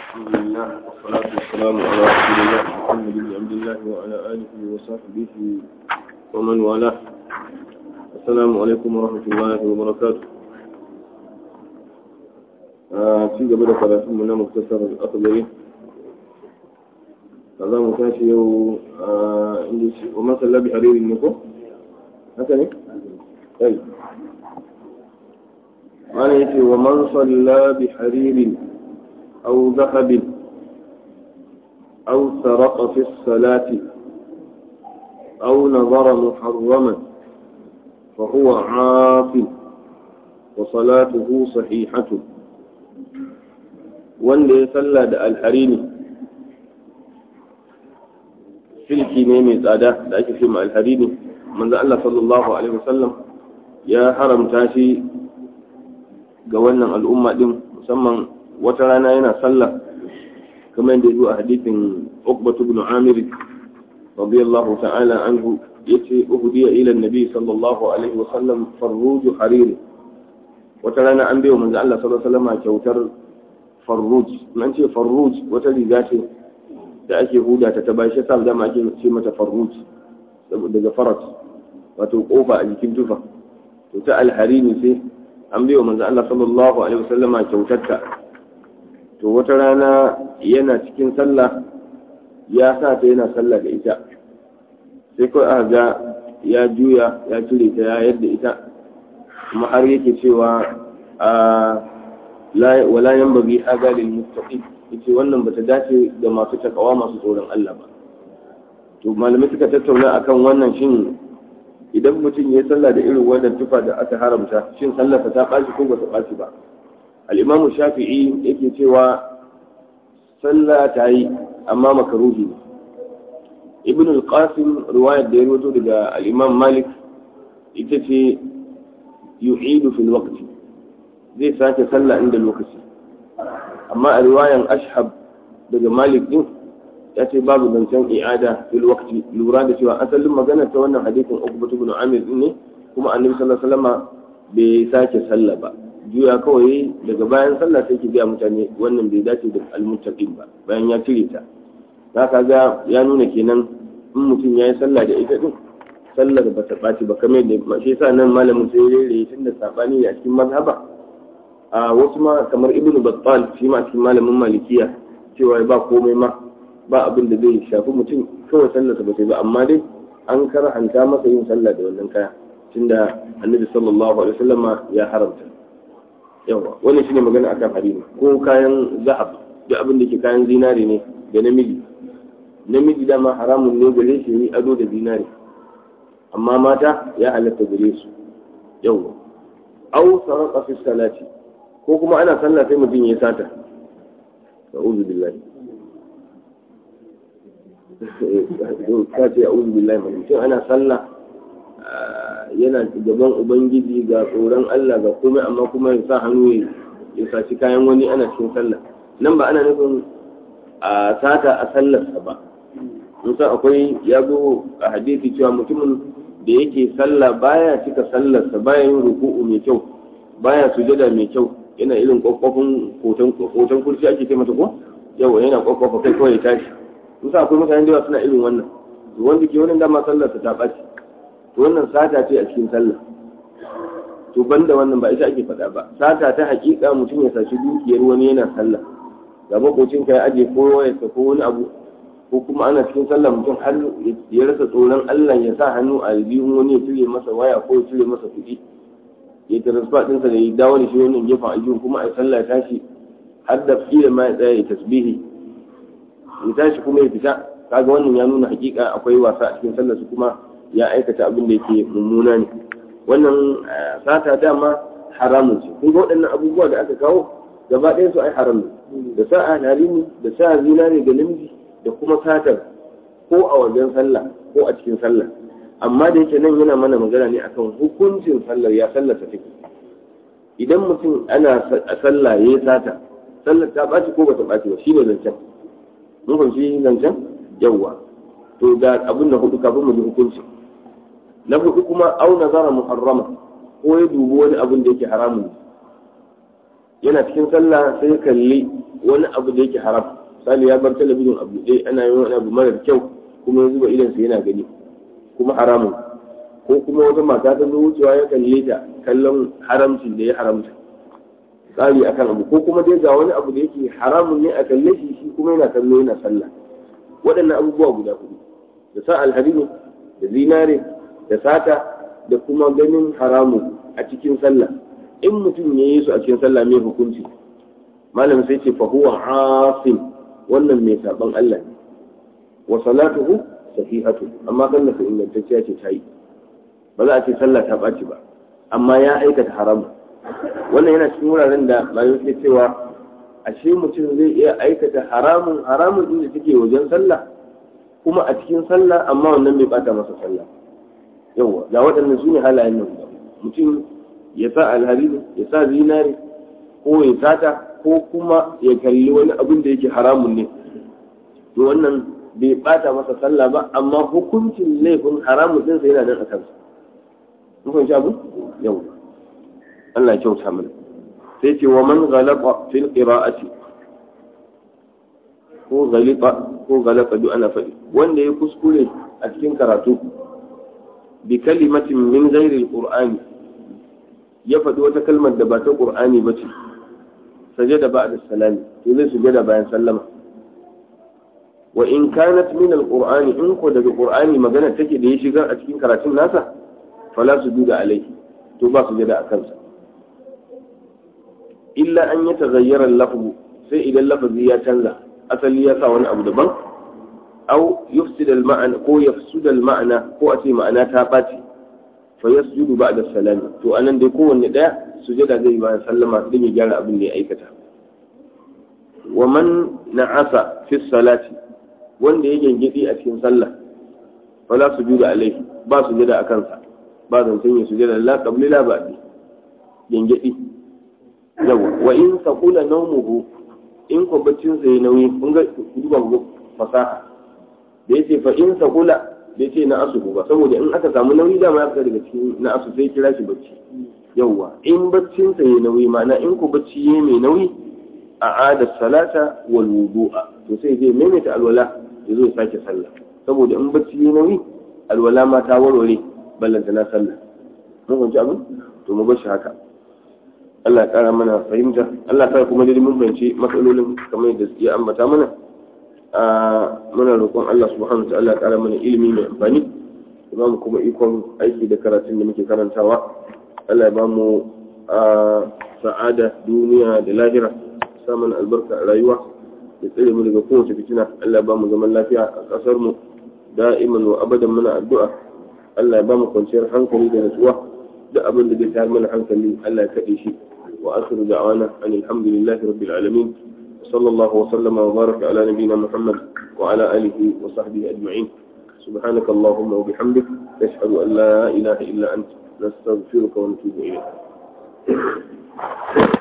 الحمد لله والصلاة والسلام على رسول الله محمد بن عبد الله وعلى آله وصحبه ومن والاه السلام عليكم ورحمة الله وبركاته في قبل ثلاثين من مختصر الأخضري هذا متاشي ومن صلى بحرير النكو هكذا طيب قال يتي ومن صلى بحرير أو ذهب أو سرق في الصلاة أو نظر محرما فهو عاف وصلاته صحيحة wanda ya salla da alharini silki ne mai tsada da ake ce ma alharini manzo Allah sallallahu alaihi wasallam ya haramta shi ga wannan al'umma din musamman wata rana yana sallah kamar yadda zuwa hadithin Uqbatu ibn Amir radiyallahu ta'ala anhu yace uhdiya ila an-nabi sallallahu alaihi wasallam farruj harir wata rana an bayo manzo Allah sallallahu alaihi wasallam kyautar farruj nan ce farruj wata riga ce da ake huda ta ta bashi sa zama ake ce mata farruj daga farat wato kofa a jikin tufa to ta alharini sai an biyo manzo Allah sallallahu alaihi wasallam kyautarta to wata rana yana cikin sallah ya sa ta yana sallah da ita sai kawai aka ga ya juya ya cire ta ya yadda ita kuma har yake cewa a wala yanbaghi hada lil muttaqin yace wannan bata dace ga masu takawa masu tsoron Allah ba to malamai suka tattauna akan wannan shin idan mutum ya sallah da irin wannan tufa da aka haramta shin sallarsa ta ɓaci ko bata ɓaci ba al-imamu shafi'i yake cewa sallah ta yi amma makaruhi ne ibn al-qasim riwayar da ya rawaito daga al-imam malik ita ce yu'idu fil waqti zai sake sallah inda lokaci amma a riwayan ashhab daga malik din ya ce babu zancen i'ada fil waqti lura da cewa asalin magana ta wannan hadisin Uqbah ibn Amir ne kuma Annabi sallallahu alaihi wasallam bai sake sallah ba juya kawai daga bayan sallah sai ki ga mutane wannan bai dace da almuttaqin ba bayan ya cire ta zaka ga ya nuna kenan in mutum yayi sallah da ita din sallar ba ta ɓaci ba kamar da shi yasa nan malamin sai ya rere tun da sabani a cikin mazhaba a wasu ma kamar ibnu battal shi ma cikin malamin malikiya cewa ba komai ma ba abin da zai shafi mutum kawai sallarsa ba sai ba amma dai an karhanta masa yin sallah da wannan kaya tunda annabi sallallahu alaihi wasallam ya haramta yawa wannan shine magana akan harimi ko kayan zahab da abin da ke kayan zinare ne da namiji namiji dama haramun ne gare shi yi ado da zinare amma mata ya halatta gare su yawa au sarqa fi salati ko kuma ana sallah sai mutum ya sata a'udhu billahi ka ce a uzu billahi mai mutum ana sallah yana gaban ubangiji ga tsoron Allah ga komai amma kuma ya sa hannu ya saci kayan wani ana cikin sallah nan ba ana nufin a sata a sallarsa ba musa akwai ya zo a hadisi cewa mutumin da yake sallah baya cika sallarsa baya yin ruku'u mai kyau baya sujada mai kyau yana irin kwakwafin hoton kurci ake ce mata ko yawa yana kwakwafa kai kawai ya tashi musa akwai mutane da yawa suna irin wannan to wanda ke wannan dama sallar ta ɓaci to wannan sata ce a cikin sallah to banda wannan ba ita ake faɗa ba sata ta hakika mutum ya saci dukiyar wani yana sallah ga makocin ka ya aje ko wayarsa ko wani abu ko kuma ana cikin sallah mutum har ya rasa tsoron Allah ya sa hannu a biyun wani ya cire masa waya ko ya cire masa kuɗi ya transfer ɗinsa da ya dawo da shi wannan gefen aljihun kuma a sallah tashi har da kila ma ya tsaya ya tasbihi ya tashi kuma ya fita kaga wannan ya nuna hakika akwai wasa a cikin sallarsu kuma ya aikata abin da yake mummuna ne wannan sata dama haramun ce kun ga waɗannan abubuwa da aka kawo gaba ɗayan su ai haram ne da sa halini da sa zinare ga namiji da kuma satar ko a wajen sallah ko a cikin sallah amma da yake nan yana mana magana ne akan hukuncin sallar ya sallar ta take idan mutum ana sallah ya sata sallar ta ɓaci ko bata ɓaci ba shine zancen mun fahimci zancen yawwa to ga abin da hudu kafin mu ji hukunci na hudu kuma au nazara muharrama ko ya dubi wani abin da yake haramun yana cikin sallah sai kalli wani abu da yake haram misali ya bar talabijin a buɗe ana yin wani abu marar kyau kuma ya zuba idansa yana gani kuma haramun ko kuma wata mata ta zo wucewa ya kalle ta kallon haramcin da ya haramta tsari akan abu ko kuma dai ga wani abu da yake haramun ne a kalle shi shi kuma yana kallo yana sallah waɗannan abubuwa guda hudu da sa alhadini da zinare da sata da kuma ganin haramun a cikin sallah in mutum ya yi su a cikin sallah mai hukunci malam sai ce fahuwa asim wannan mai saban Allah ne wa salatuhu sahihatu amma sallah su ingantacciya ce ta yi ba za a ce sallah ta ɓaci ba amma ya aikata haramu wannan yana cikin wuraren da malam ke cewa ashe mutum zai iya aikata haramun haramun inda take wajen sallah kuma a cikin sallah amma wannan bai bata masa sallah yawa ga waɗannan su ne halayen nan mutum ya sa alhariri ya sa zinari ko ya sata ko kuma ya kalli wani abin da yake haramun ne to wannan bai bata masa sallah ba amma hukuncin laifin haramun din sai yana nan a kansa mun fahimci abu yau Allah ya kyauta mana sai ce wa man ghalaba fil qira'ati ko ghalita ko ghalaba duk ana faɗi wanda ya kuskure a cikin karatu bi kalimatin min ghairi alqur'ani ya faɗi wata kalmar da ba ta qur'ani ba ce sajada ba'da salami to zai sujada bayan sallama wa in kanat min alqur'ani in ko daga qur'ani magana take da ya shigar a cikin karatun nasa fala sujuda alaihi to ba sujada a kansa illa an ya tagayyara lafzu sai idan lafazi ya canza asali ya sa wani abu daban au yufsida al-ma'ana ko yafsuda al-ma'ana ko a ce ma'ana ta ɓaci fa yasjudu ba'da salami to anan dai kowanne daya sujada zai bayan sallama din ya gyara abin da ya aikata wa man na'asa fi salati wanda ya gengedi a cikin sallah fala sujuda alaihi ba sujada a kansa ba zancen ya sujada la qabli la ba'di gengedi yawa wa in saqula nawmuhu in ko baccin sa yayi nauyi kun ga duba ku fasaha da yace fa in saqula da yace na asu ba saboda in aka samu nauyi da ma ya fita daga cikin na asu sai kira shi bacci yawa in baccin sa yayi nauyi ma'ana in ko bacci yayi mai nauyi a ada salata wal wudu'a to sai zai maimaita alwala ya zo ya sake sallah saboda in bacci yayi nauyi alwala ma ta warware ballanta na sallah mun fahimci abin to mu bar shi haka Allah ya kara mana fahimta Allah ya kuma dai mun fahimci matsalolin kamar yadda ya ambata mana a muna roƙon Allah subhanahu wa ta'ala ya kara mana ilimi mai amfani ya mu kuma ikon aiki da karatun da muke karantawa Allah ya ba mu sa'ada duniya da lahira samun albarka a rayuwa da tsare mu daga kowace fitina Allah ya ba mu zaman lafiya a ƙasar mu da'iman wa abadan muna addu'a Allah ya ba mu kwanciyar hankali da natsuwa duk abin da zai tayar mana hankali Allah ya kaɗe shi wa akhiru da'wana an alhamdulillahi rabbil alamin صلى الله وسلم وبارك على نبينا محمد وعلى آله وصحبه أجمعين سبحانك اللهم وبحمدك نشهد أن لا إله إلا أنت نستغفرك ونتوب إليك